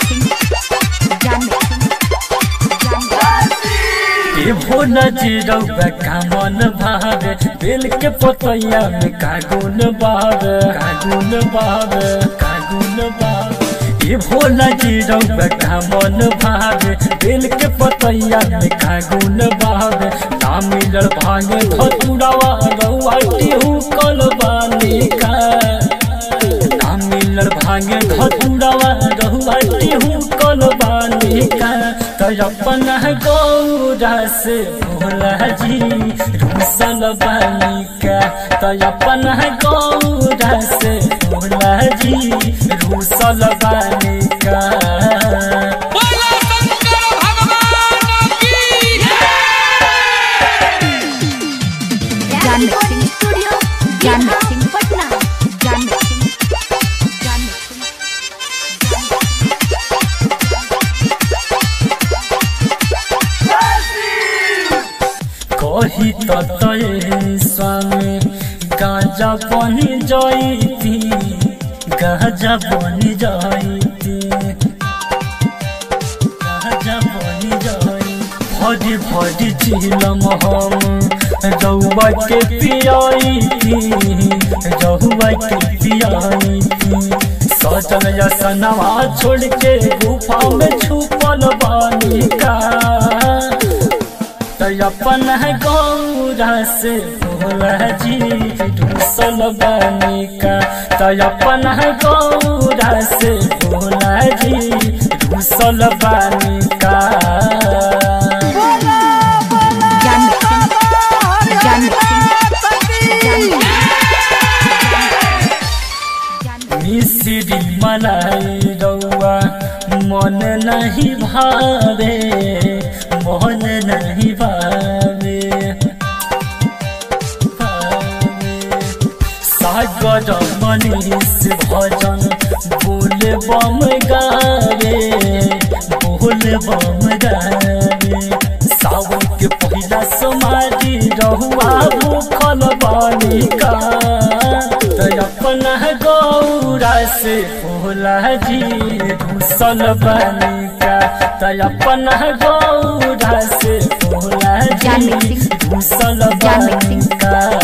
John Mixing. John Mixing. ए भोला जी रउआ कामन भावे बेल के पतैया में कागुन बावे कागुन बावे कागुन बावे ए भोला जी रउआ कामन भावे बेल के पतैया में कागुन बावे ना मिलल भागे धतुरावा रउआ टिहू कलबानी का ना मिलल भागे धतुरावा रउआ टिहू कलबानी का तो अपन गौरा से भोला जी रूसल बालिका तो अपन गौरा से भोला जी रूसल बालिका बोलो शंकर भगवान की John Mixing Studio. John Mixing Patna. John Mixing. John Mixing. कही ततये स्वामी गाजा बनी जाइती गाजा बनी जाइती गाजा बनी जाई भरी भरी चिलम हम रउआ के पियाइती रउआ के पियाइती सजल यसनवा छोड़ के गुफा में छुपल बानी का तो अपन गौरा से भोला जी दूसल बनिका तो अपन गौरा से भोला जी दूसल बनिका John Mixing. John Mixing. John Mixing. मिश्री मलाई रउआ मन नहीं भावे मन नहीं भावे सागर मनीष भजन बोल बम गावे बोल बम गावे सावन के पहिला समाधि रहुआ भूखल बालिका तो अपन गौरा से भोला जी घुसल बालिका तो अपन गौरा से भोला John जी Mixing. घुसल John Mixing. बालिका